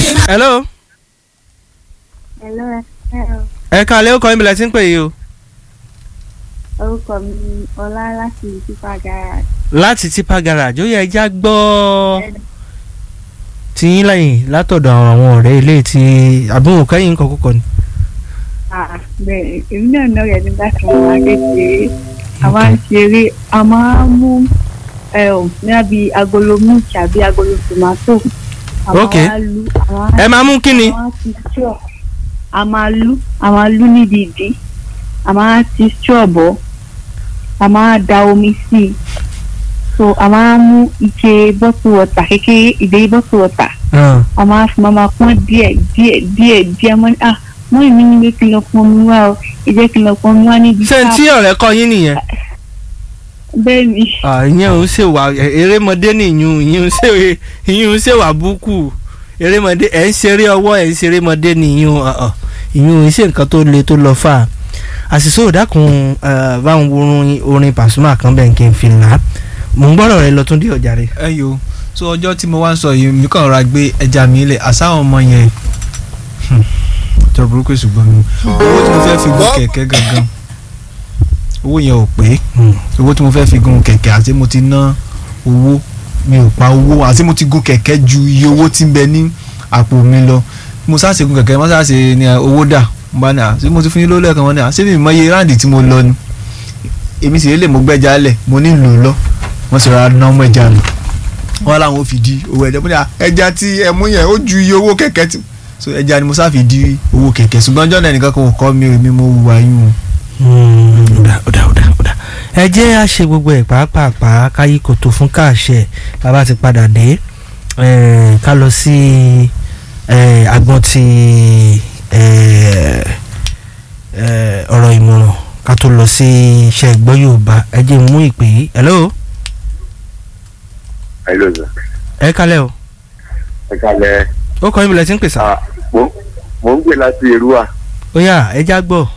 hello Hello, hello. ẹ káalẹ́ ó kọ́ ìbílẹ̀ tí ń pè yìí o Orúkọ mi ni Ọlá láti Tipa Garage. láti tipa garage ó yẹ ẹja gbọ́ tiyín lẹ́yìn látọ̀dọ̀ àwọn ọ̀rẹ́ ilé tí àbúrò kẹ́yìn kan kúkọ ni. Ah, bẹ́ẹ̀ èmi náà náà rẹ̀ nígbà tí wọ́n máa kékeré. A máa ń ṣeré, a máa ń mú níbi agolo milk àbí agolo tomato. A máa Ok. wá lu, a máa ẹ máa mú kí ni. a máa ti straw. A máa lu, a máa lu níbi ìdí. A máa ti straw bọ̀. A máa da omi sí i. So a máa mú ike bottle water kékeré ìdérí bottle water. Ah, a máa fi máa máa pọ́n díẹ̀ díẹ̀ díẹ̀ díẹ̀ mọ́ ní ah mọ́ ìmí ní pé kí n lọ pọn mi wá o ẹ jẹ́ kí n lọ pọn mi wá níbi ṣé tí ọ̀rẹ́ kọ́ yín nìyẹn. bẹ́ẹ̀ ni Ah, ìyẹn ò ń ṣe wà erémọdé nìyún ìyẹn ò ń ṣe ìyẹn ò ń ṣe wà búkú erémọdé ẹ̀ ń ṣeré ọwọ́ ẹ̀ ń ṣeré mọdé nìyún ọ̀ọ̀ ìyẹn ò ń ṣe nǹkan tó le tó lọ fà á àṣìṣe òdàkùn báwọn orin orin Pasuma kan bẹ́ẹ̀ kí n fi là á mò ń gbọ́dọ̀ rẹ lọ tún dé ọjà rẹ. ẹ yo so ọjọ́ tí mo wá ń sọ yìí mi kàn ra gbé ẹja mi lẹ̀ àsáwọn ọmọ yẹn ọjọ́ burúkú ṣùgbọ́n mi owó tí mo fẹ́ fi gun kẹ̀kẹ́ gangan owó yẹn ò pé owó tí mo fẹ́ fi gun kẹ̀kẹ́ àti mo ti ná owó mi ò pa owó àti mo ti gun kẹ̀kẹ́ ju iye owó tí ń bẹ ní àpò mi lọ mo sáà ṣe gun kẹ̀kẹ́ mo sáà ṣe ni owó dà mo bá ní à ṣé mo ti fún yín lówó lẹ́ẹ̀kan wọn ní à ṣé mi mọ iye ráǹdì tí mo lọ ni èmi sì lè mo gbẹ́jà lẹ̀ mo ní lò lọ wọ́n sì rárá ná ọmọ ẹja lọ wọ́n làwọn ò fi di owó ẹja mo ní à ẹja tí ẹ mú yẹn ó ju iye owó kẹ̀kẹ́ tí so ẹja ni mo sáà fi di owó kẹ̀kẹ́ ṣùgbọ́n ọjọ́ náà nìkan kò kọ́ mi ò mi mo wà yín o. ọ̀dà ọ̀dà ọ̀dà ọ̀dà ẹ jẹ́ à ṣe gbogbo ẹ̀ pàápàá káyí kòtò fún káàṣẹ bàbá ti padà dé eh, ká lọ sí eh, agbọ́n ti eh, eh, ọ̀rọ̀ ìmọ̀ràn ká tó lọ sí iṣẹ́ ìgbọ́ Yorùbá ẹ jẹ́ mú ìpè yìí hello Hello sir. ẹ kálẹ̀ o ẹ kalẹ̀ ó kọ́ ìbílẹ̀ tí ń pèsè ah mo mo ń gbé láti Èrúwà ó yá ẹ já gbọ́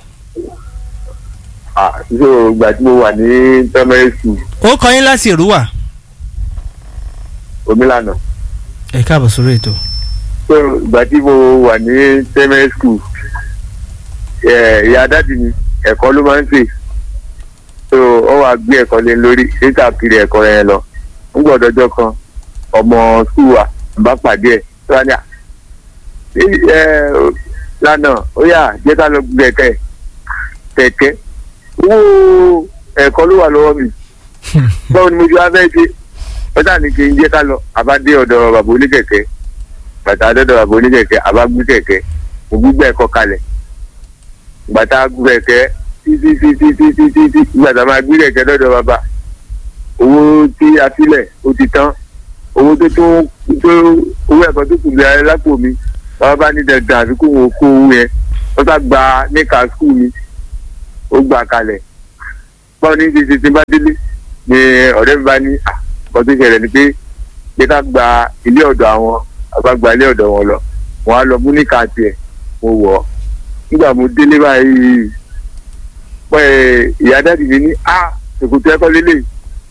ah so ìgbà tí mo wà ní primary school ó kọ́ yín láti Èrúwà Omilànà ẹ káàbọ̀ sórí ètò so ìgbà tí mo wà ní primary school ẹ ìyá dáàdì mi ẹ̀kọ́ ló máa ń sè so ó wàá gbé ẹ̀kọ́ lé lórí níta kiri ẹ̀kọ́ yẹn lọ ń gbọ́dọ̀ ọjọ́ kan ọmọ school wa bá pàdé ẹ̀ tó wá ní à ẹ lánàá ó yà jẹ́ ká lọ gbé ẹ̀kẹ́ kẹ̀kẹ́ owó ẹ̀kọ́ ló wà lọ́wọ́ mi báwo ni mo ti wá fẹ́ ṣe ọjà ní kí n jẹ́ ká lọ àbá dé ọ̀dọ̀ bàbá oníkẹ̀kẹ́ bàtà dọ́dọ̀ bàbá oníkẹ̀kẹ́ àbá gbé kẹ̀kẹ́ mo gbígbẹ́ ẹ̀kọ́ kalẹ̀ bàtà gbé kẹ̀kẹ́ títí títí títí títí gbàtà máa gbé kẹ̀kẹ́ dọ́dọ̀ bàbá owó tí a sílẹ̀ ó ti tán owó tó tó tó owó ẹ̀kọ́ tó kù lẹ́yìn lápò mi bàbá bá ní dandan àfi kó wọn kó owó yẹn wọ́n sá gba níka skul mi ó gbà kalẹ̀ báwo ní ti ti bá délé ni ọ̀rẹ́ mi bá ní à nǹkan tó ṣẹlẹ̀ ni pé pé ká gba ilé ọ̀dọ̀ àwọn àbá gba ilé ọ̀dọ̀ wọn lọ wọn á lọ mú níka tiẹ̀ mo wọ̀ ọ́ nígbà mo délé báyìí pé ìyá dáàdì mi ní à ṣòkòtò ẹ̀kọ́ lélẹ̀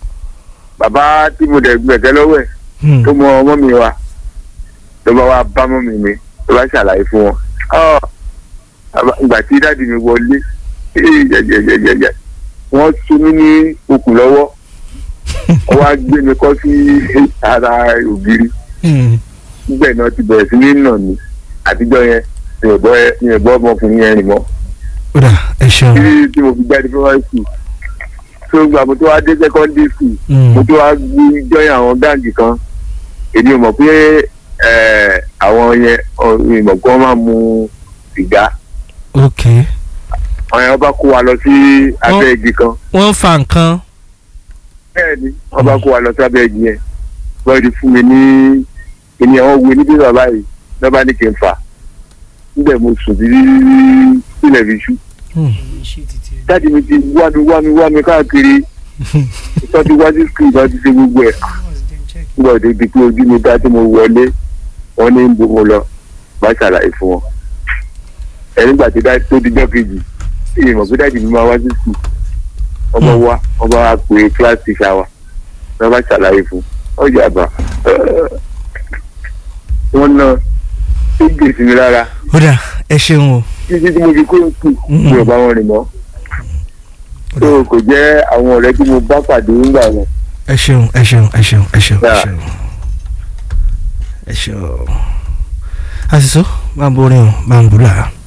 bàbá tí mo dẹ̀ gbẹ̀kẹ́ lọ́wọ́ ẹ̀ Hmm. tó mọ ọmọ mi wa ló bá wá bá mọ́ mi mi ló bá ṣàlàyé fún wọn Ọ́, àbá- ìgbà tí dáàdì mi wọlé ee, jẹjẹjẹjẹjẹ wọ́n so mí ní okùn lọ́wọ́ wọ́n wá gbé mi kọ́ sí ara ògiri Hmm. nígbà náà ti bẹ̀rẹ̀ sí ní nà mí àtijọ́ yẹn mi ò bọ́ ẹ- mi ò bọ́ ọmọkùnrin yẹn rìn mọ́ ó dà ẹ ṣeun títí tí mo fi jáde primary school tó gbà mo tó wá dé secondary school Hmm. mo tó wá gbé jọyìn àwọn gáàgì kan èmi ò mọ̀ pé ẹ̀, àwọn yẹn ọ̀, mi ò mọ̀ pé wọ́n máa mu sìgá ok àwọn yẹn wọ́n bá kó wa lọ sí abẹ́ igi kan wọ́n fa nǹkan bẹ́ẹ̀ ni wọ́n bá kó wa lọ sí abẹ́ igi yẹn wọ́n ti fún mi ní ènìyàn wọn wo níbí bàbá yìí lọ́ba ní kí n fà níbẹ̀ mo sùn sí sílẹ̀ fi ṣú Hmm. dáàdi mi ti wá mi wá mi wá mi káàkiri ìtọ́jú wájú skul bá ti ṣe gbogbo ẹ̀ nígbà tó di pé ojú mi dá tí mo wọlé wọn ní bo mo lọ bá ṣàlàyé fún wọn ẹ nígbà tó dá tó dijọ́ kejì tí ìmọ̀ pé dáàdi mi máa wá sí skul ọmọ wa ọba wa pè class teacher wa wọn bá ṣàlàyé fún ọjà àbá wọn náà gbè sí mi lára ó dà ẹ ṣeun o títí tí mo fi kúrò kù mi ò bá wọn rìn mọ́ tó kò jẹ́ àwọn ọ̀rẹ́ tí mo bá pàdé nígbà yẹn ẹ ṣeun ẹ ṣeun ẹ ṣeun ẹ ṣeun ẹ Yeah. ṣeun ẹ ṣeun àṣìṣó máa ń borí o máa ń bùlà.